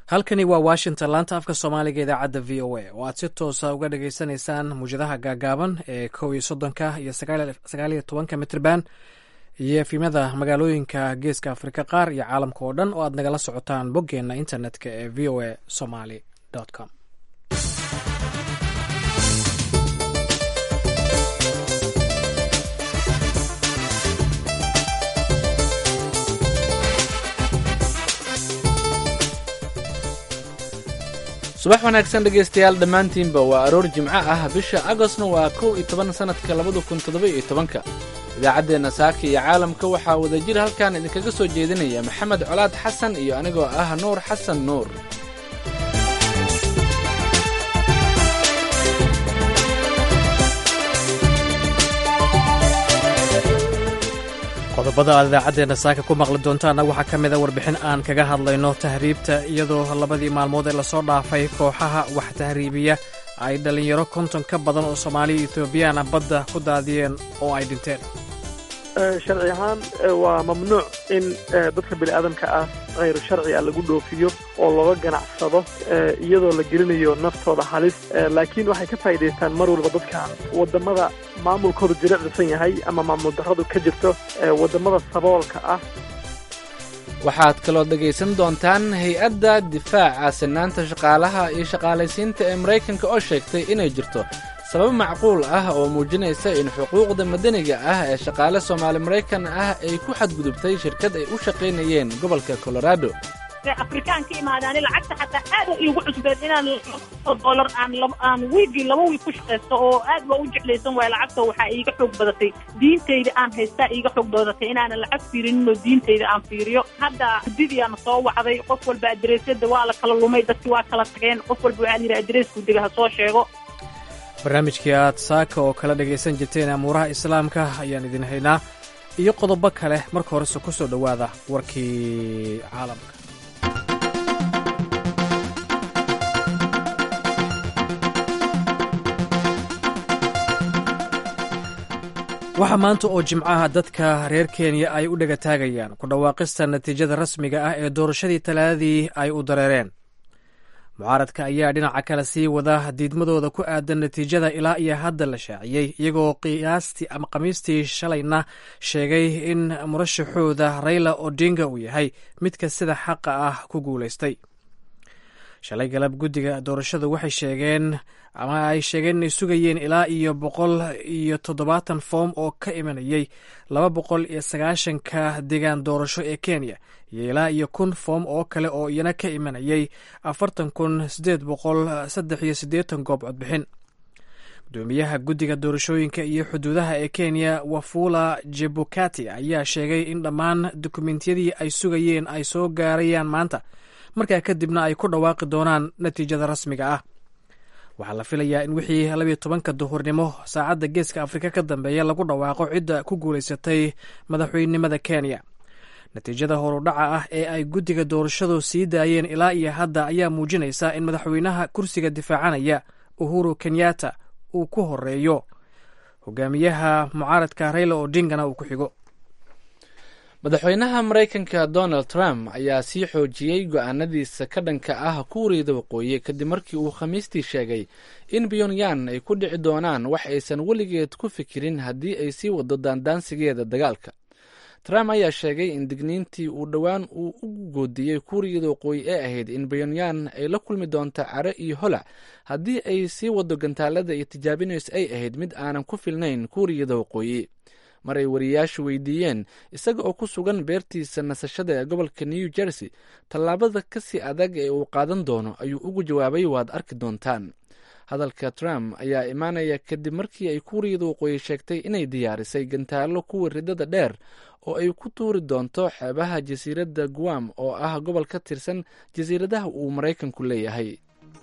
halkani waa washington laanta afka soomaaliga idaacadda v o a oo aad si toosa uga dhagaysanaysaan muwjadaha gaagaaban ee kow iyo soddonka iyo sagaal iyo tobanka mitrban iyo efimada magaalooyinka geeska afrika qaar iyo caalamka oo dhan oo aad nagala socotaan boggeenna internetka ee v o a somaly com subax wanaagsan dhegaystayaal dhammaantiinba waa aroor jimco ah bisha agostna waa kow iyo toban sannadka labada kun toddoba iyo tobanka idaacaddeenna saaka iyo caalamka waxaa wadajir halkan idinkaga soo jeedinaya maxamed colaad xasan iyo anigoo ah nuur xasan nuur qodobada aad idaacaddeena saaka ku maqli doontaana waxaa ka mida warbixin aan kaga hadlayno tahriibta iyadoo labadii maalmood ee lasoo dhaafay kooxaha wax tahriibiya ay dhallinyaro konton ka badan oo soomaaliya etoobiyana badda ku daadiyeen oo ay dhinteen sharci ahaan waa mamnuuc in dadka bini aadamka ah khayr sharciga lagu dhoofiyo oo looga ganacsado iyadoo la gelinayo naftooda halis laakiin waxay ka faa'iidaystaan mar walba dadkan waddamada maamulkoodu jilicdisan yahay ama maamul darradu ka jirto waddamada saboolka ah waxaad kaloo dhegaysan doontaan hay-adda difaaca sinaanta shaqaalaha iyo shaqaalaysiinta ee maraykanka oo sheegtay inay jirto sabab macquul ah oo muujinaysa in xuquuqda madaniga ah ee shaqaale soomaali maraykan ah ay ku xadgudubtay shirkad ay u shaqaynayeen gobolka colorado afrikaan ka imaadaani lacagta xataa aada iigu cusbeed inaan dolar aan aan wiigii laba wiig ku shaqaysto oo aad waa u jeclaysan waaya lacagta waxaa iiga xoog badatay diintayda aan haystaa iiga xoog badatay inaanan lacag fiirinin oo diintayda aan fiiriyo hadda guddidiyaana soo wacday qof walba adreesyada waa la kala lumay dadki waa kala tageen qof walba waxaa layidhi adreesku dega ha soo sheego barnaamijkii aad saaka oo kala dhagaysan jirteen amuuraha islaamka ayaan idin haynaa iyo qodobo kale marka horese ku soo dhowaada warkii caalamka waxaa maanta oo jimcaha dadka reer kenya ay u dhegataagayaan ku dhawaaqista natiijada rasmiga ah ee doorashadii talaadadii ay u dareereen mucaaradka ayaa dhinaca kale sii wada diidmadooda ku aadan natiijada ilaa iyo hadda la shaaciyey iyagoo qiyaastii ama khamiistii shalayna sheegay in murashaxooda rayla odinga uu yahay midka sida xaqa ah ku guulaystay shalay galab guddiga doorashadu waxay sheegeen ama ay sheegeen inay sugayeen ilaa iyo boqol iyo toddobaatan foom oo ka imanayay laba boqol iyo sagaashanka degaan doorasho ee kenya iyo ilaa iyo kun foom oo kale oo iyana ka imanayay afartan kun sideed boqol saddex iyo siddeetan goob codbixin gudoomiyaha guddiga doorashooyinka iyo xuduudaha ee kenya wafula jebukati ayaa sheegay in dhammaan dukumentiyadii ay sugayeen ay soo gaarayaan maanta markaa kadibna ay ku dhawaaqi doonaan natiijada rasmiga ah waxaa la filayaa in wixii labiyo tobanka duhurnimo saacadda geeska afrika ka dambeeya lagu dhawaaqo cidda ku guulaysatay madaxweynenimada kenya natiijada horudhaca ah ee ay guddiga doorashadu sii daayeen ilaa iyo hadda ayaa muujinaysa in madaxweynaha kursiga difaacanaya uhuru kenyatta uu ku horeeyo hogaamiyaha mucaaradka rayla odingana uu ku xigo madaxweynaha maraykanka donald trump ayaa sii xoojiyey go'aanadiisa ka dhanka ah kuuriyada waqooyi kadib markii uu khamiistii sheegay in pyonyan ay ku dhici doonaan wax aysan weligeed ku fikirin haddii ay sii wado daandaansigeeda dagaalka trump ayaa sheegay in digniintii uu dhowaan uu ugu goodiyey kuuriyada waqooyi ee ahayd in pyonyan ay la kulmi doonto care iyo holac haddii ay sii wado gantaalada iyo tijaabinayso ay ahayd mid aanan ku filnayn kuuriyada waqooyi mar ay wariyayaashu weydiiyeen isaga oo ku sugan beertiisa nasashada ee gobolka new jersey tallaabada kasii adag ee uu qaadan doono ayuu ugu jawaabay waad arki doontaan hadalka trump ayaa imaanaya kadib markii ay kuuriyada waqooyi sheegtay inay diyaarisay gantaallo kuwa ridada dheer oo ay ku tuuri doonto xeebaha jasiiradda guam oo ah gobol ka tirsan jasiiradaha uu maraykanku leeyahay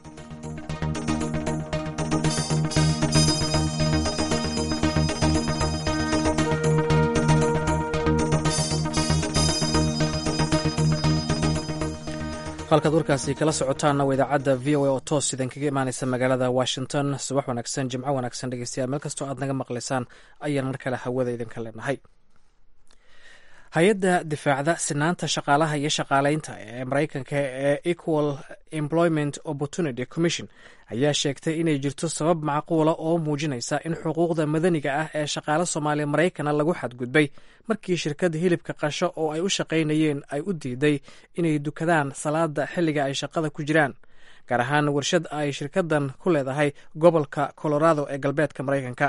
halkaad warkaasi kala socotaanna waa idaacadda v o a oo toos idan kaga imaaneysa magaalada washington subax wanaagsan jimco wanaagsan dhegeystayaal meel kastoo aad naga maqlaysaan ayaan mar kale hawada idinka leenahay hay-adda difaacda sinaanta shaqaalaha iyo shaqaalaynta ee maraykanka ee equal employment opportunity commission ayaa sheegtay inay jirto sabab macquula oo muujinaysa in xuquuqda madaniga ah ee shaqaale soomaaliya maraykana lagu xadgudbay markii shirkadda hilibka qasho oo ay u shaqaynayeen ay u diiday inay dukadaan salaada xilliga ay shaqada ku jiraan gaar ahaan warshad ay shirkaddan ku leedahay gobolka colorado ee galbeedka maraykanka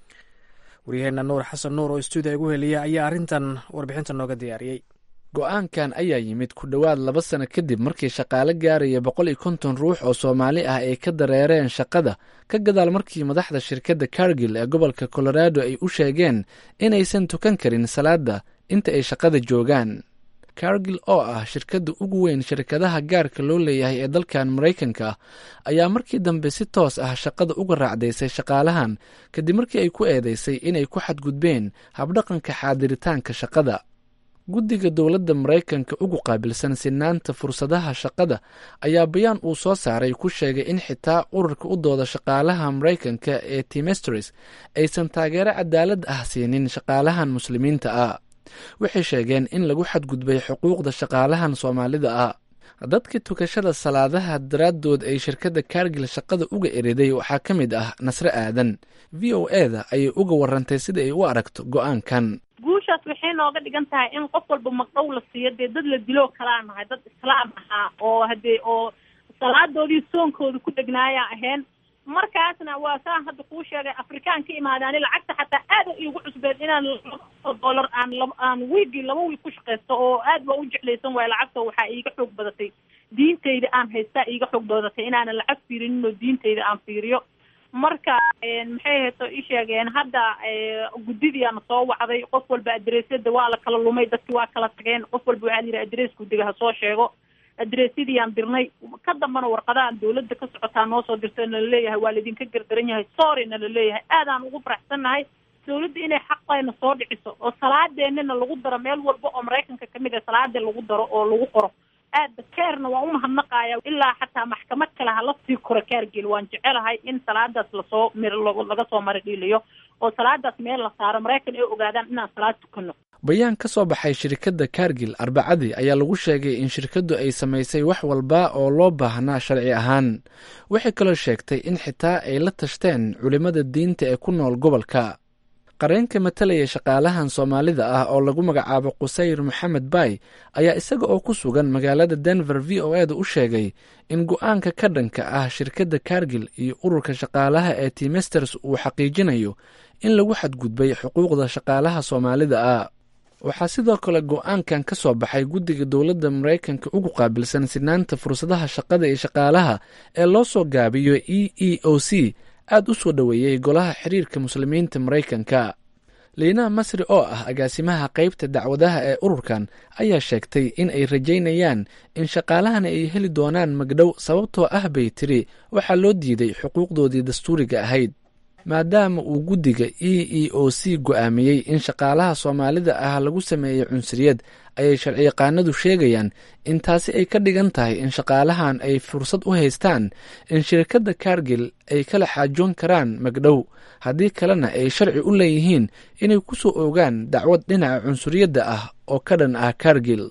waryaheena nuur xasan nuur oo stuudiya ugu heliya ayaa arrintan warbixinta nooga diyaariyey go-aankan ayaa yimid ku dhowaad laba sano kadib markii shaqaale gaaraya boqol iyo konton ruux oo soomaali ah ay ka dareereen shaqada ka gadaal markii madaxda shirkadda kargil ee gobolka colorado ay u sheegeen inaysan tukan karin salaada inta ay shaqada joogaan kargil oo ah shirkadda ugu weyn shirkadaha gaarka loo leeyahay ee dalkan maraykanka ayaa markii dambe si toos ah shaqada uga raacdaysay shaqaalahan kadib markii ay ku eedeysay inay ku xadgudbeen habdhaqanka xaadiritaanka shaqada guddiga dowladda maraykanka ugu qaabilsan sinaanta fursadaha shaqada ayaa bayaan uu soo saaray ku sheegay in xitaa ururka u dooda shaqaalaha maraykanka ee timestris aysan taageero cadaalad ah siinin shaqaalahan muslimiinta ah waxay sheegeen in lagu xadgudbay xuquuqda shaqaalahan soomaalida ah dadka tukashada salaadaha daraaddood ay shirkadda kargil shaqada uga eriday waxaa ka mid ah nasre aadan v o e da ayay uga warantay sida ay u aragto go-aankan guushaas waxay nooga dhigan tahay in qof walba magdhow la siiyo dee dad la diloo kalaa nahay dad islaam ahaa oo hadee oo salaadoodii soonkooda ku dhegnaaya ahayn markaasna waa saan hadda kuu sheegay afrikaan ka imaadaani lacagta xataa aada iigu cusbeed inaan laba dollar aan la aan wiigii laba wiig ku shaqaysto oo aad baa u jeclaysan waayo lacagta waxaa iiga xoog badatay diintayda aan haystaa iiga xoog badatay inaanan lacag fiirinin oo diintayda aan fiiriyo marka maxay hayto i sheegeen hadda guddidiiana soo wacday qof walba adreesyada waa la kala lumay dadki waa kala tageen qof walba waxaa la yidhi adrees guddiga ha soo sheego adreesyadiiyaan dirnay ka dambana warqadahan dawladda ka socotaa noo soo dirto nala leeyahay waa laidinka gardaran yahay sorry nala leeyahay aadaan ugu faraxsannahay dawladda inay xaqayna soo dhiciso oo salaadeenina lagu daro meel walba oo maraykanka kamid ah salaada lagu daro oo lagu qoro aada keerna waan umahadnaqaya ilaa xataa maxkamad kale hala sii koro kaargel waan jecelahay in salaadaas lasoo mir laga soo mari dhiiliyo oo salaadaas meel la saaro maraykan ay ogaadaan inaan salaad tukano bayaan ka soo baxay shirkadda kargil arbacadii ayaa lagu sheegay in shirkaddu ay samaysay wax walba oo loo baahnaa sharci ahaan waxay kaloo sheegtay in xitaa ay la tashteen culimmada diinta ee ku nool gobolka qareenka matalaya shaqaalahan soomaalida ah oo lagu magacaabo qusayr maxamed bay ayaa isaga oo ku sugan magaalada denver v o eda u sheegay in go-aanka ka dhanka ah shirkadda kargil iyo ururka shaqaalaha ee timesters uu xaqiijinayo in lagu xadgudbay xuquuqda shaqaalaha soomaalida ah waxaa sidoo kale go-aankan ka soo baxay guddiga dowladda maraykanka ugu qaabilsan sinaanta fursadaha shaqada iyo shaqaalaha ee loo soo gaabiyo e e o c aada u soo dhoweeyey golaha xiriirka muslimiinta maraykanka liinaa masri oo ah agaasimaha qeybta dacwadaha ee ururkan ayaa sheegtay in ay rajaynayaan in shaqaalahan ay heli doonaan magdhow sababtoo ah bay tiri waxaa loo diiday xuquuqdoodii dastuuriga ahayd maadaama uu guddiga e e o c go-aamiyey in shaqaalaha soomaalida ah lagu sameeyey cunsuriyad ayay sharciyaqaanadu sheegayaan in taasi ay ka dhigan tahay in shaqaalahan ay fursad u haystaan in shirkadda kargil ay kala xaajoon karaan magdhow haddii kalena ay sharci u leeyihiin inay ku soo ogaan dacwad dhinaca cunsuriyadda ah oo ka dhan ah kargil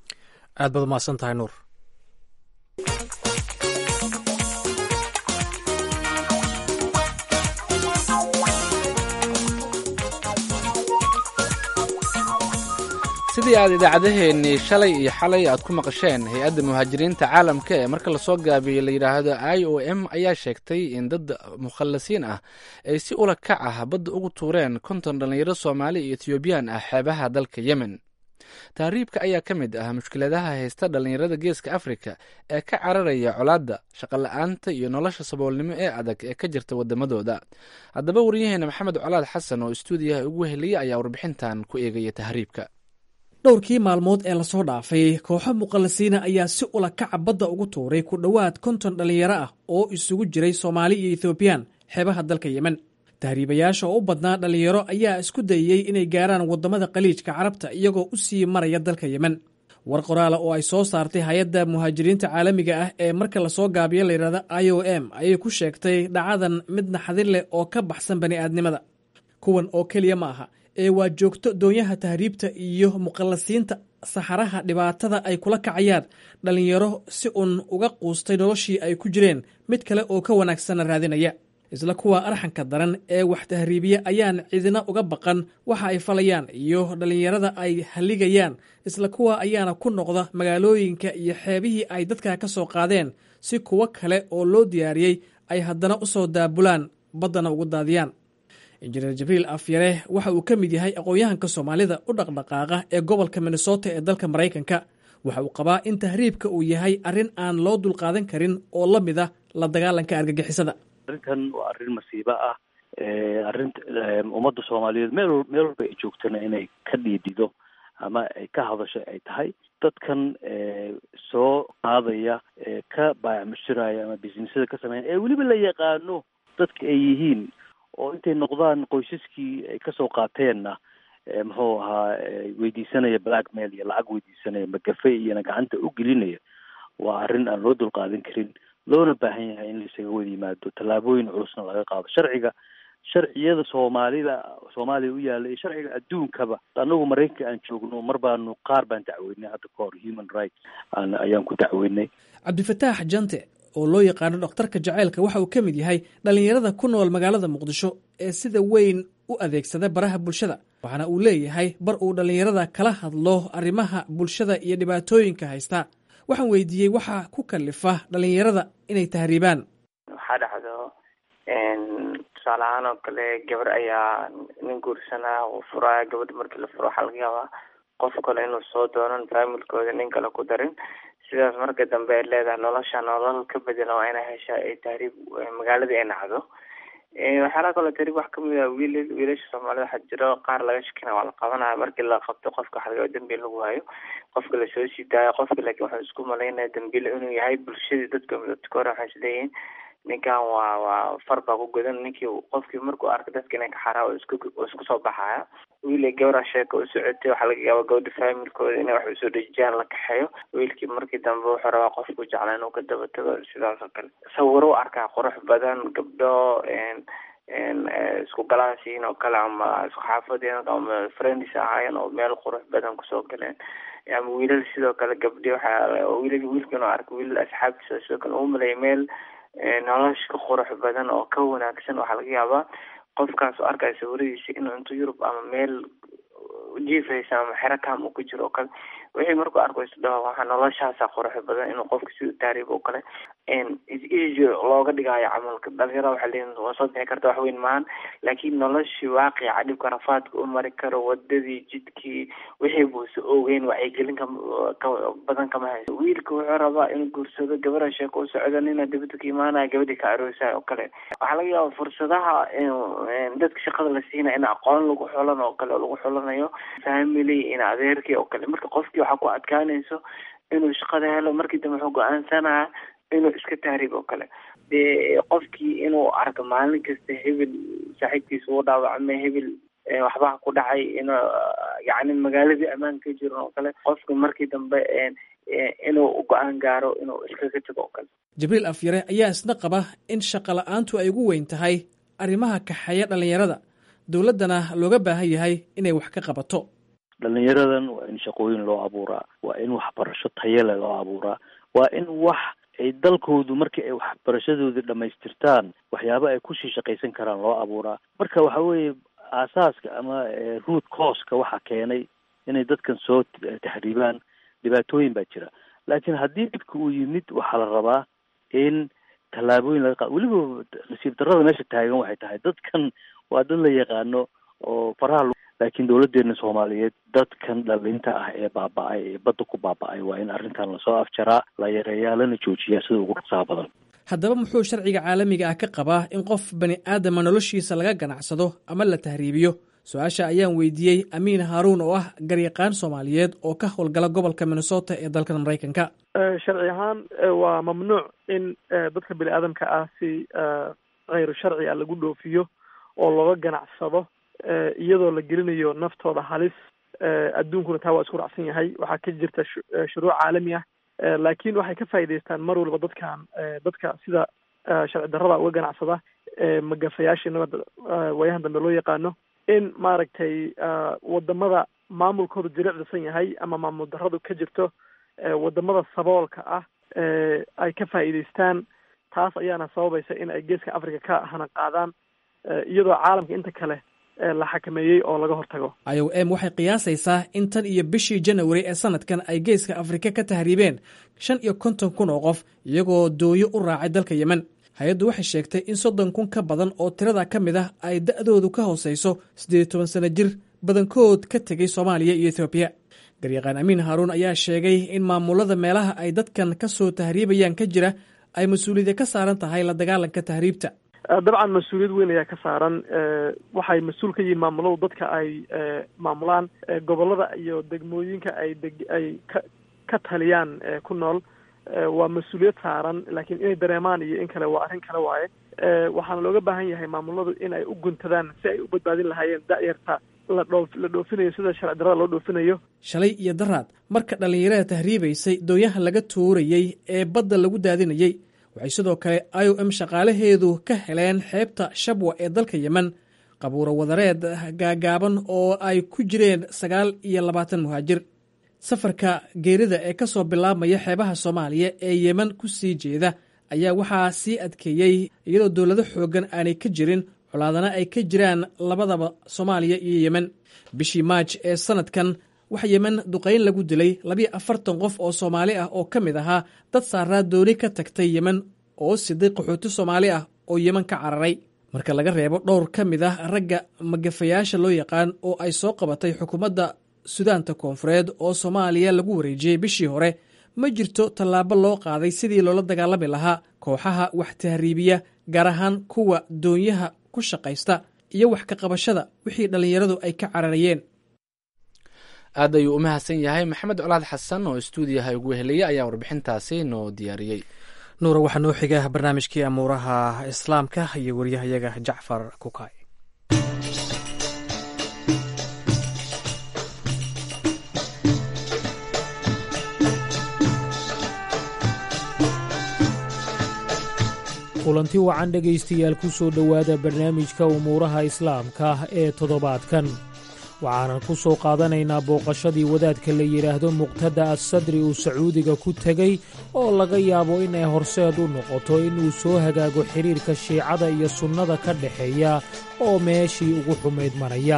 aad baad umahadsan tahay nuur sidii aad idaacadeheennii shalay iyo xalay aad ku maqasheen hay-adda muhaajiriinta caalamka ee marka lasoo gaabiyey la yidhaahdo i o m ayaa sheegtay in dad mukhallasiin ah ay si ula kac ah badda ugu tuureen konton dhallinyaro soomaali iyo ethoobiyan ah xeebaha dalka yemen tahriibka ayaa ka mid ah mushkiladaha haysta dhallinyarada geeska afrika ee ka cararaya colaadda shaqola'aanta iyo nolosha saboolnimo ee adag ee ka jirta waddamadooda haddaba waryaheena maxamed colaad xasan oo istuudiyaha ugu heliyey ayaa warbixintan ku eegaya tahriibka dhowrkii maalmood ee lasoo dhaafay kooxo muqallasiina ayaa si ula kaca badda ugu tuuray ku dhowaad konton dhallinyaro ah oo isugu jiray soomaali iyo ethoobiyan xeebaha dalka yemen tahriibayaasha oo u badnaa dhallinyaro ayaa isku dayey inay gaaraan waddamada khaliijka carabta iyagoo u sii maraya dalka yemen war qoraala oo ay soo saartay hay-adda muhaajiriinta caalamiga ah ee marka lasoo gaabiyo layidhahda i o m ayay ku sheegtay dhacadan mid naxadin leh oo ka baxsan bani'aadnimada kuwan oo keliya ma aha ee waa joogto doonyaha tahriibta iyo muqallasiinta saxaraha dhibaatada ay kula kacayaan dhallinyaro si uun uga quustay noloshii ay ku jireen mid kale oo ka wanaagsanna raadinaya isla kuwa arxanka daran ee wax tahriibiya ayaan cidina uga baqan waxa ay falayaan iyo dhallinyarada ay halligayaan isla kuwa ayaana ku noqda magaalooyinka iyo xeebihii ay dadka ka soo qaadeen si kuwo kale oo loo diyaariyey ay haddana u soo daabulaan baddana ugu daadiyaan injineer jibriil afyare waxa uu ka mid yahay aqoon-yahanka soomaalida u dhaqdhaqaaqa ee gobolka minnesota ee dalka maraykanka waxa uu qabaa in tahriibka uu yahay arrin aan loo dulqaadan karin oo la mid a la dagaalanka argagixisada arrintan waa arrin masiibo ah arrin ummadda soomaaliyeed meel meel walba ay joogtana inay ka dhiidhido ama ay ka hadasho ay tahay dadkan soo qaadaya ka baayacmushiraya ama businessada ka sameynaya ee weliba la yaqaano dadka ay yihiin oo intay noqdaan qoysaskii ay kasoo qaateenna muxuu ahaa weydiisanaya blackmail iyo lacag weydiisanaya magafe iyona gacanta u gelinaya waa arrin aan loo dulqaadan karin loona baahan yahay in laisaga wada yimaado tallaabooyin culusna laga qaado sharciga sharciyada soomaalida soomaaliya u yaalla iyo sharciga adduunkaba anagu maraykanka aan joogno mar baanu qaar baan dacweynay hadda ka hor human rights aan ayaan ku dacweynay cabdifataax jante oo loo yaqaano dhakhtarka jaceylka waxa uu ka mid yahay dhallinyarada ku nool magaalada muqdisho ee sida weyn u adeegsada baraha bulshada waxaana uu leeyahay bar uu dhallinyarada kala hadlo arrimaha bulshada iyo dhibaatooyinka haysta waxaan weydiiyey waxa ku kalifa dhallinyarada inay tahriibaan waxaa dhacdo tusaale ahaan oo kale gabar ayaa nin guursanaa uu furaya gabadha markii la furo waxaa laga yaabaa qof kale inuu soo doonan faamilkooda nin kale ku darin sidaas marka dambe ay leedahay nolosha nolol ka bedela waa inay hesha ay tahriib magaaladii ay nacdo waxyaalaha kaloo tahriib wax kamid ah wiil wiilasha soomaalida waxaa jiro qaar laga shakina waa la qabanaya markii la qabto qofka waxa laga yaaba dambiil lagu hayo qofka lasoo sii daayo qofka laakiin waxuu isku malaynaya dambiil inuu yahay bulshadii dadka midabta hore waxay isleeyihiin ninkan waa waa far baa ku godan ninkii qofkii markuu arka dadka inay ka xaraa oo isku oo isku soo baxaya wiil gabara sheeka u socotay waxaa laga yaaba gabadha faamilkooda inay wax usoo dhejiyaan la kaxeeyo wiilkii markii dambe wuxuu rabaa qofku jeclaa inuu ka daba tago sidaas oo kale sawiro u arkaa qurux badan gabdho isku galaasiin oo kale ama isku xaafadeen ama friends ahaayeen oo meel qurux badan kusoo galeen ama wiilal sidoo kale gabdhi waxaa wiil wiilka inuu arka wiilal asxaabtiisa sidoo kale uu maleeya meel nolosha ka qurux badan oo ka wanaagsan waxaa laga yaabaa qofkaas oo arkaya sawiradiisa inuu intu yurub ama meel jiifaysa ama xero kam uu ku jiro oo kale wixii markuu arko isdhaho waxaa noloshaasa qurux badan inuu qofka si taariib oo kale easy looga dhigaayo camalka dhalinyarada waxaa leeyihin waa soo bixi karta wax weyn maahan laakiin noloshii waaqica dhibka rafaadka u mari karo wadadii jidkii wixii buuse ogeyn wacyigelin ka badan kama hayso wiilka wuxuu rabaa inuu guursado gabadha sheeko u socdo nina dibada ka imaanaya gabadhii ka aroosayo oo kale waxaa laga yaaba fursadaha dadka shaqada la siinaya in aqoon lagu xulan oo kale oo lagu xulanayo family in adeerkii oo kale marka qofkii waxaa ku adkaanayso inuu shaqada helo markii dambe wuxuu go-aansanaya inuu iska tahriib oo kale dee qofkii inuu arko maalin kasta hebel saaxiibkiisa uu dhaawacmay hebel waxbaa ku dhacay in yacni magaaladii ammaan ka jiran oo kale qofka markii dambe inuu go-aan gaaro inuu iskaga tago oo kale jibriil afyare ayaa isna qaba in shaqo la-aantu ay ugu weyn tahay arrimaha kaxeeya dhallinyarada dowladdana looga baahan yahay inay wax ka qabato dhalinyaradan waa in shaqooyin loo abuuraa waa in waxbarasho tayale loo abuuraa waa in wax ay dalkoodu markii ay waxbarashadoodii dhamaystirtaan waxyaaba ay kusii shaqaysan karaan loo abuuraa marka waxa weeye aasaaska ama root causka waxaa keenay inay dadkan soo taxriibaan dhibaatooyin baa jira laakiin haddii dhibka uu yimid waxaa la rabaa in tallaabooyin laga qaado weliba nasiib darrada meesha taagan waxay tahay dadkan waa dad la yaqaano oo faraha laakiin dowladeena soomaaliyeed dadkan dhalinta ah ee baaba-ay ee badda ku baaba-ay waa in arrintan lasoo afjaraa la yareeyaa lana joojiyaa sida ugu dhaqsaha badan haddaba muxuu sharciga caalamiga ah ka qabaa in qof bani aadama noloshiisa laga ganacsado ama la tahriibiyo su-aasha ayaan weydiiyey amiin haaruun oo ah garyaqaan soomaaliyeed oo ka howlgala gobolka minnesota ee dalkan maraykanka sharci ahaan waa mamnuuc in dadka bini aadamka ah si kayru sharci a lagu dhoofiyo oo looga ganacsado iyadoo la gelinayo naftooda halis adduunkuna taa waa isku raacsan yahay waxaa ka jirta shuruuc caalami ah laakiin waxay ka faa'iidaystaan mar walba dadkan dadka sida sharci darrada uga ganacsada magafayaashii nabadda waayahan dambe loo yaqaano in maaragtay wadamada maamulkoodu jilicdisan yahay ama maamul darradu ka jirto wadamada saboolka ah ay ka faa'iidaystaan taas ayaana sababaysa in ay geeska africa ka hana qaadaan iyadoo caalamka inta kale la xakameeyey oo laga hortago i o m waxay qiyaasaysaa in tan iyo bishii janawari ee sanadkan ay geeska afrika ka tahriibeen shan iyo konton kun oo qof iyagoo dooyo u raacay dalka yemen hay-addu waxay sheegtay in soddon kun ka badan oo tirada ka mid ah ay da'doodu ka hoosayso siddeed iyo toban sanno jir badankood ka tegey soomaaliya iyo ethoobiya garyaqaan amiin haaruun ayaa sheegay in maamulada meelaha ay dadkan ka soo tahriibayaan ka jira ay mas-uuliyadda ka saaran tahay la dagaalanka tahriibta dabcan mas-uuliyad weyn ayaa ka saaran waxay mas-uul ka yihiin maamuladu dadka ay maamulaan gobolada iyo degmooyinka ay deg ay ka ka taliyaan ku nool waa mas-uuliyad saaran laakiin inay dareemaan iyo in kale waa arrin kale waaye waxaana looga baahan yahay maamuladu in ay u guntadaan si ay u badbaadin lahaayeen da'yarta la dhoo la dhoofinayo sida sharci darrada loo dhoofinayo shalay iyo daraad marka dhallinyarada tahriibaysay doonyaha laga tuurayey ee badda lagu daadinayey waxay sidoo kale i o m shaqaalaheedu ka heleen xeebta shabwa ee dalka yemen qabuuro wadareed gaagaaban oo ay ku jireen sagaal iyo labaatan muhaajir safarka geerida ee ka soo bilaabmaya xeebaha soomaaliya ee yemen ku sii jeeda ayaa waxaa sii adkeeyey iyadoo dowlado xooggan aanay ka jirin colaadana ay ka jiraan labadaba soomaaliya iyo yemen bishii maaj ee sanadkan waxa yemen duqayn lagu dilay labiyo afartan qof oo soomaali ah oo ka mid ahaa dad saaraa dooni ka tagtay yemen oo siday qaxooti soomaali ah oo yemen ka cararay marka laga reebo dhowr ka mid ah ragga magafayaasha loo yaqaan oo ay soo qabatay xukuumadda sudaanta koonfureed oo soomaaliya lagu wareejiyey bishii hore ma jirto tallaabo loo qaaday sidii loola dagaalami lahaa kooxaha wax tahriibiya gaar ahaan kuwa doonyaha ku shaqaysta iyo wax ka qabashada wixii dhallinyaradu ay ka cararayeen aad ayuu u mahadsan yahay maxamed colaad xasan oo stuudiyaha ugu helaya ayaa warbixintaasi noo diyaariyey nuura waxaa noo xiga barnaamijkii amuuraha islaamka iyo waryahayaga jacfar kukay kulanti wacan dhegaystayaal ku soo dhowaada barnaamijka umuuraha islaamka ee toddobaadkan waxaanan ku soo qaadanaynaa booqashadii wadaadka la yidhaahdo muqtada assadri uu sacuudiga ku tegey oo laga yaabo inay horseed u noqoto inuu soo hagaago xidhiirka shiicada iyo sunnada ka dhexeeya oo meeshii ugu xumayd maraya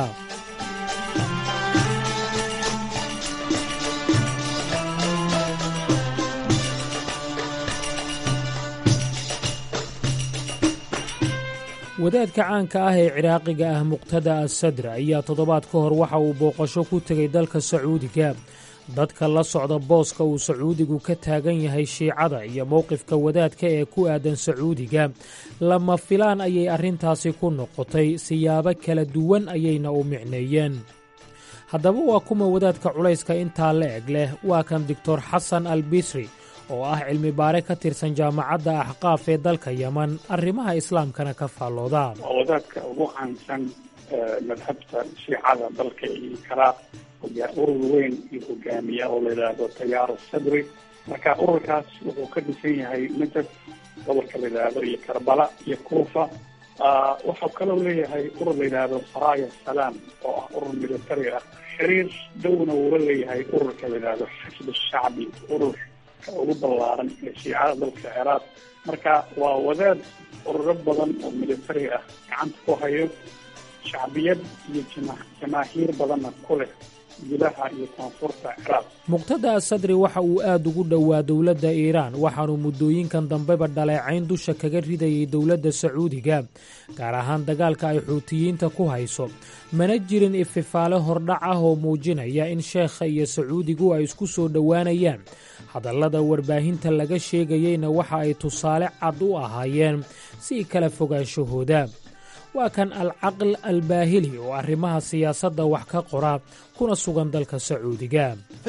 wadaadka caanka ah ee ciraaqiga ah muqtada assadr ayaa toddobaad ka hor waxa uu booqasho ku tegay dalka sacuudiga dadka la socda booska uu sacuudigu ka taagan yahay shiicada iyo mowqifka wadaadka ee ku aadan sacuudiga lama filaan ayay arrintaasi ku noqotay siyaabo kala duwan ayayna u micneeyeen haddaba waa kuma wadaadka culayska intaa la eg leh waa kan doctor xasan al bisri oo ah cilmi baare ka tirsan jaamacadda axqaaf ee dalka yeman arrimaha islaamkana ka faallooda waa wadaadka ugu caansan madhabta shiicada dalka iyo ciraaq urur weyn iyo hogaamiya oo la yidhaahdo tayaar sadri marka ururkaas wuxuu ka dhisan yahay najaf gobolka la yidhaahdo iyo karbala iyo kuufa waxau kaloo leeyahay urur la yidhaahdo saraya salaam oo ah urur military ah xiriir downa uula leeyahay ururka la yidhaahdo xisb shacbi urur ugu ballaaran ee shiicada dalka ciraaq marka waa wadaad ururo badan oo military ah gacanta ku hayo shacbiyad iyo jama jamaahiir badanna ku leh gudaha iyo koonfurta ciraaq muqtada asadri waxa uu aad ugu dhowaa dowladda iiraan waxaanuu muddooyinkan dambeba dhaleecayn dusha kaga ridayay dowladda sacuudiga gaar ahaan dagaalka ay xuutiyiinta ku hayso mana jirin ififaale hordhac ah oo muujinaya in sheekha iyo sacuudigu ay isku soo dhowaanayaan hadallada warbaahinta laga sheegayeyna waxa ay tusaale cad u ahaayeen si kala fogaanshahooda waa kan alcaql albaahili oo arrimaha siyaasadda wax ka qora kuna sugan dalka sacuudiga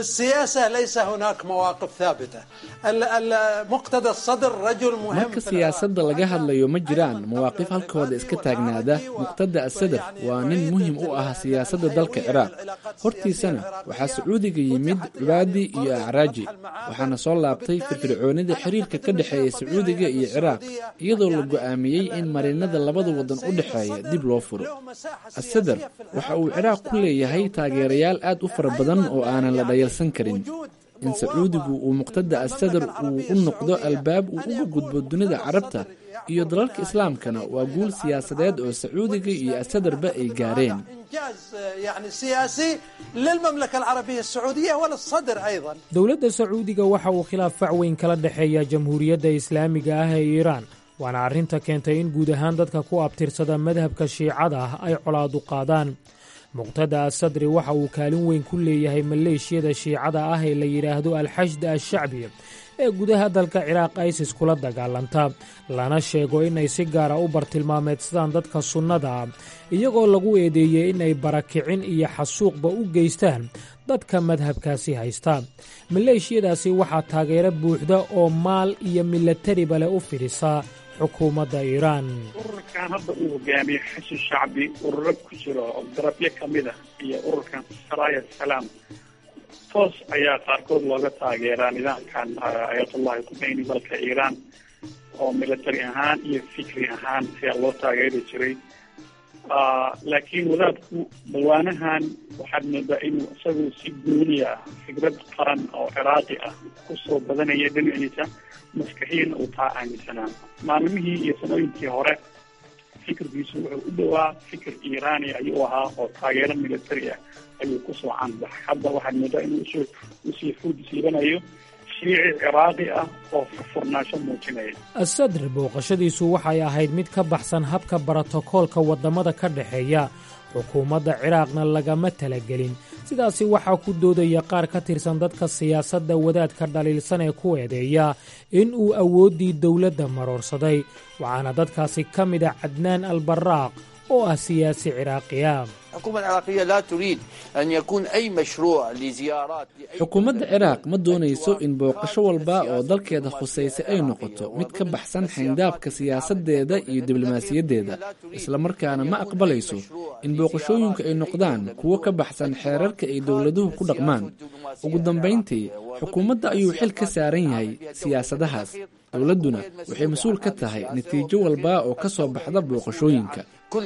marka siyaasadda laga hadlayo ma jiraan mawaaqif halkooda iska taagnaada muqtada asadar waa nin muhim u ah siyaasadda dalka ciraaq hortiisana waxaa sacuudiga yimid cubaadi iyo acraaji waxaana soo laabtay firfircoonida xiriirka ka dhexeeya sacuudiga iyo ciraaq iyadoo la go'aamiyey in marinada labada waddan u dhexeeya dib loo furo asadar waxa uu ciraaq ku leeyahay taageerayaal aad u fara badan oo aanan la dhayalsan karin in sacuudigu uu muqtada asadar uu u noqdo albaab uu uga gudbo dunida carabta iyo dalalka islaamkana waa guul siyaasadeed oo sacuudiga iyo asadarba ay gaareen dowladda sacuudiga waxa uu khilaaf fac weyn kala dhexeeya jamhuuriyadda islaamiga ah ee iiraan waana arrinta keentay in guud ahaan dadka ku abtirsada madhabka shiicada ah ay colaadu qaadaan muqtada asadri waxa uu kaalin weyn ku leeyahay maleeshiyada shiicada ah ee la yidhaahdo alxashd ashacbi ee gudaha dalka ciraaq isis kula dagaalanta lana sheego inay si gaara u bartilmaameedsadaan dadka sunnada ah iyagoo lagu eedeeyey inay barakicin iyo xasuuqba u geystaan dadka madhabkaasi haysta maleeshiyadaasi waxaa taageero buuxda oo maal iyo milatariba leh u fidhisa xukuumadda iiraan ururkan hadda uu hogaamiye xasan shacbi ururo ku jiro oo darabyo ka mid ah iyo ururkan saraaya salaam toos ayaa qaarkood looga taageeraa nidaamkan ayatullahi khumeyni dalka iiraan oo military ahaan iyo fikri ahaan ayaa loo taageeri jiray laakiin wadaadku dawaanahan waxaad moodaa inuu isagu si gooniya ah fikrad qaran oo ciraaqi ah kusoo badanaya dhinaciisa maskaxiina uu taa aaminsanaa maalmihii iyo sanooyinkii hore fikirkiisu wuxuu u dhowaa fikir iiraani ayuu ahaa oo taageero military ah ayuu kusoo canbaxay hadda waxaad moodaa inuu usoo usii xuud siibanayo shiici ciraaqi ah oo furfurnaansho muujinaya asadr booqashadiisu waxay ahayd mid ka baxsan habka brotokoolka waddamada ka dhexeeya xukuumadda ciraaqna lagama talagelin sidaasi waxaa ku doodaya qaar ka tirsan dadka siyaasadda wadaadka dhaliilsan ee ku eedeeya in uu awooddii dowladda maroorsaday waxaana dadkaasi ka mid a cadnaan albaraaq oo ah siyaasi ciraaqiya xukuumadda ciraaq ma doonayso in booqasho walba oo dalkeeda khusaysa ay noqoto mid ka baxsan xayndaabka siyaasaddeeda iyo diblomaasiyaddeeda islamarkaana ma aqbalayso in booqashooyinku ay noqdaan kuwo ka baxsan xeerarka ay dowladuhu ku dhaqmaan ugu dambayntii xukuumadda ayuu xil ka saaran yahay siyaasadahaas dowladduna waxay mas-uul ka tahay natiijo walba oo ka soo baxda booqashooyinka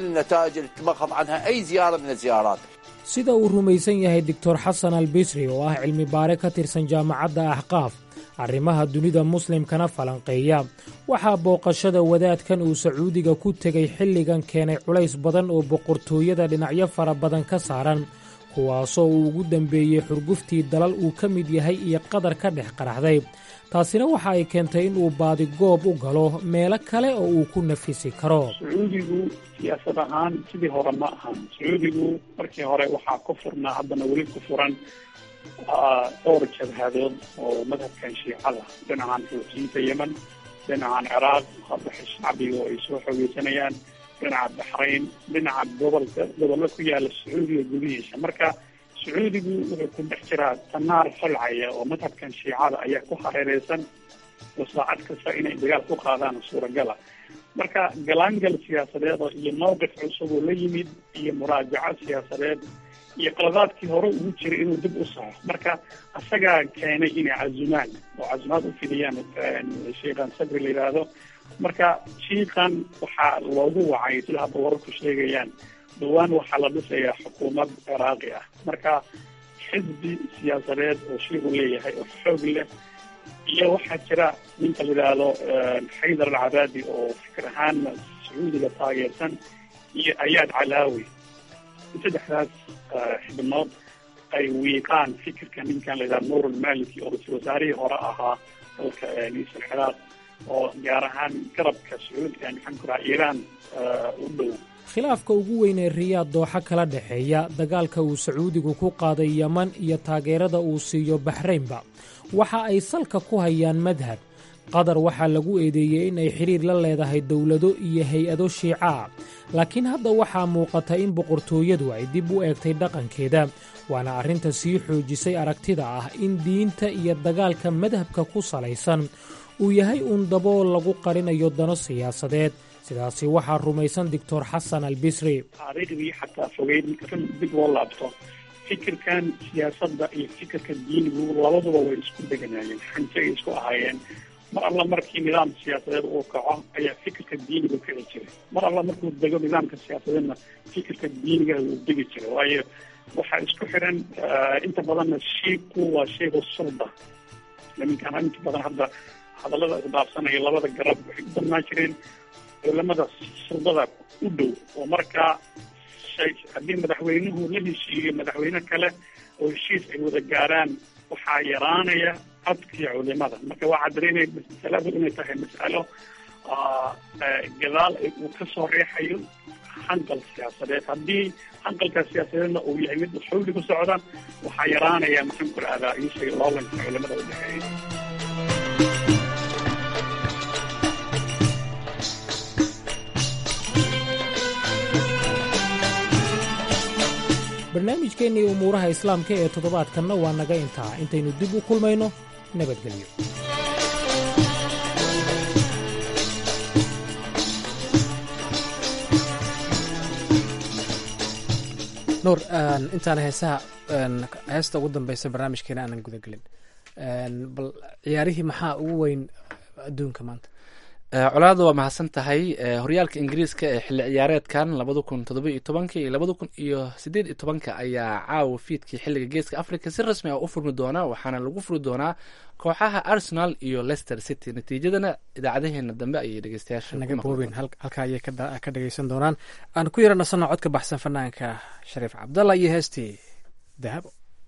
sida uu rumaysan yahay doctor xasan al bisri oo ah cilmi baare ka tirsan jaamacadda axqaaf arrimaha dunida muslimkana falanqeeya waxaa booqashada wadaadkan uu sacuudiga ku tegay xilligan keenay culays badan oo boqortooyada dhinacyo fara badan ka saaran kuwaasoo uu ugu dambeeyey xurguftii dalal uu ka mid yahay iyo qadar ka dhex qaraxday taasina waxa ay keentay in uu baadi goob u galo meelo kale oo uu ku nafisi karo sacuudigu siyaasad ahaan sidii hore ma ahan sacuudigu markii hore waxaa ku furnaa haddana weli ku furan dhowr jabhadood oo madhabkan shiicada dhinacan xuutiyiinta yemen dhinacan ciraaq hadda shacbiga oo ay soo xoogeysanayaan dhinaca baxrayn dhinaca gobolka gobollo ku yaala sacuudiga gudihiisa marka sacuudigu wuxuu ku dhex jiraa tanaar falcaya oo madhabkan shiicada ayaa ku hareereysan oo saacad kasta inay dagaal ku qaadaan suuragala marka galaangal siyaasadeed oo iyo mawqif cusub oo la yimid iyo muraajaco siyaasadeed iyo qaladaadkii hore ugu jiray inuu dib u saxo marka isagaa keenay inay cazumaan oo cazumaad u fidiyaan sheikhan sabri la yidhaahdo marka shiikan waxaa loogu wacay sida hadda wararku sheegayaan dhawaan waxaa la dhisayaa xukuumad ciraaqi ah marka xisbi siyaasadeed oo shiiku leeyahay oo xoog leh iyo waxaa jira ninka la yidhaahdo xaydar alcabaadi oo fikir ahaanna sacuudiga taageersan iyo ayaad calaawi saddexdaas xibnood ay wiiqaan fikirka ninkan la yidhahdo nuur almaliki oo ra-isul wasaarihii hore ahaa dalka isal ciraaq oo gaar ahaan garabka sacuudiga maxaan ku raha iiraan u dhow khilaafka ugu weyn ee riyaad dooxa kala dhexeeya dagaalka uu sacuudigu ku qaaday yeman iyo taageerada uu siiyo baxraynba waxa ay salka ku hayaan madhab qatar waxaa lagu eedeeyey in ay xidhiir la leedahay dowlado iyo hay-ado shiica ah laakiin hadda waxaa muuqata in boqortooyadu ay dib u eegtay dhaqankeeda waana arrinta sii xoojisay aragtida ah in diinta iyo dagaalka madhabka ku salaysan uu yahay uun dabool lagu qarinayo dano siyaasadeed sidaasi waxaa rumaysan doctor xasan albisri taariikhdii xataa fogeyd marka dib loo laabto fikirkan siyaasadda iyo fikirka diinigu labaduba way isku deganaayeen xanjo ay isku ahaayeen mar alla markii nidaam siyaasadeed uu kaco ayaa fikirka diiniga kici jiray mar alla markuu dego nidaamka siyaasadeedna fikirka diiniga wuu degi jiray waayo waxaa isku xiran inta badanna shiiku waa shayga sulda niminkaan inta badan hadda hadallada isdhaafsanaya labada garab waxay u darnaan jireen culamada suldada u dhow oo markaa haddii madaxweynuhu la heshiiyo madaxweyne kale oo heshiis ay wada gaaraan waxaa yaraanaya codkii culimada marka waxaa dareemaya masaladu inay tahay mas'alo gadaal uu kasoo reexayo hanqal siyaasadeed haddii hanqalka siyaasadeedna uu yahay mid xawli ku socda waxaa yaraanaya maxaan ku rahdaa ishay loolanka culimada u dhexeeya barnaamijkeennii umuuraha islaamka ee toddobaadkanna waa naga intaa intaynu dib u kulmayno nabadgelyo nuur intaan heesaha heesta ugu dambeysa barnaamijkeena aanan gudagelin bal ciyaarihii maxaa ugu weyn adduunka maanta colaada waa mahadsan tahay horyaalka ingiriiska ee xilli ciyaareedkan labada kun todoba iyo tobanka iyo labada kun iyo sideed iyo tobanka ayaa caawa fiidkii xilliga geeska africa si rasmi ah u furmi doona waxaana lagu furi doonaa kooxaha arsenal iyo leicester city natiijadana idaacadaheena dambe ayay dhegeystayaasha naga boobin halka ayay ka dhageysan doonaan aan ku yara nasanno codka baxsan fanaanka shariif cabdalla iyo heestii dahabo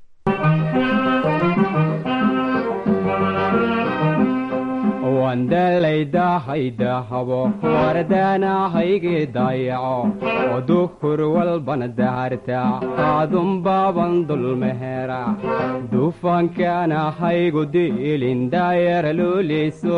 wandalaydahaydaahabo wardaanahaygi dayaco oo duhur walbana daharta aadunbaaban dulmehera dufankaana haygu diilin daayara looley soo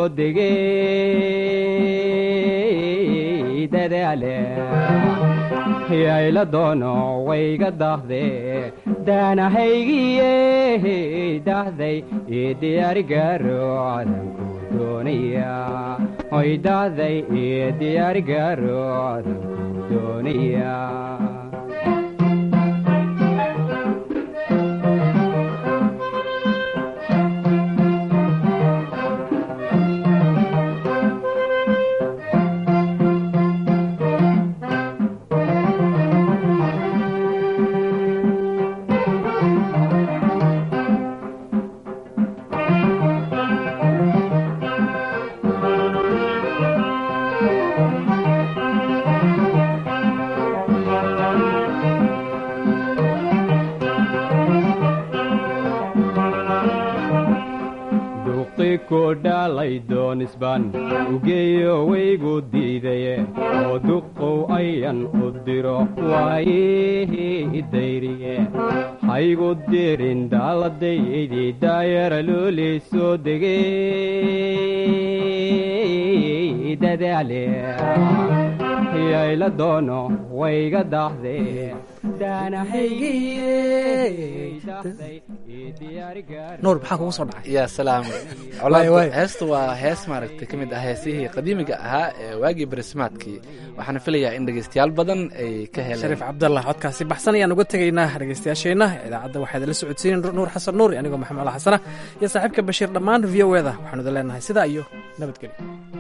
degey dadaale yayla doono wayga dahde daanahaygiye dahday ii diyaarigaro cadanku doonaya hoy dahday ii diyaarigaro cadanku doonaya dhalay ugeeyo waygu diidaye oo duqow ayan u diro waayihii dayriye haygu dirin daaladaydii daayara looley soo degey dadaale yayla doono wayga dahde nuur maxaa kugu soo dhacay ya salaam colaad heesta waa hees maaragtay ka mid ah heesihii qadiimiga ahaa ee waagii barismaadkii waxaana filayaa in dhegeystayaal badan ay ka heleen shariif cabdallah codkaasi baxsan ayaan uga tegaynaa dhegeystayaasheenna idaacadda waxaa idinla socodsiinin nuur xasan nuur anigoo maxamed ala xasana iyo saaxiibka bashiir dhammaan v o eda waxaanu idin leenahay sidaa iyo nabadgelyo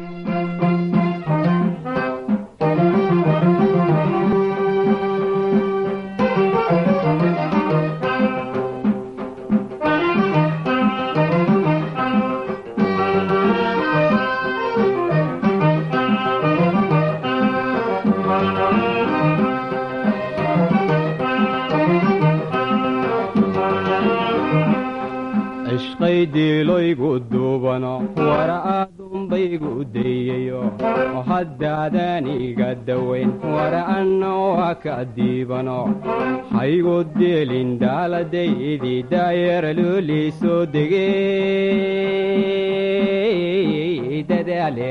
ishqaydiiloygu duubano wara aadunbaygu dayayo oo haddaadaaniga dawayn wara anna waa ka diibano haygu dielin daaladaydii daayara loolii soo degey dadaale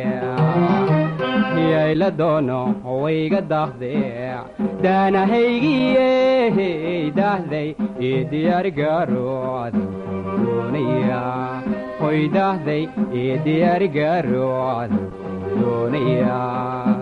yayla doono wayga daahde daanahaygiye daahday ii diyaargaaro adanku doonaya hoy daahday ii diyaargaaro adanku doonaya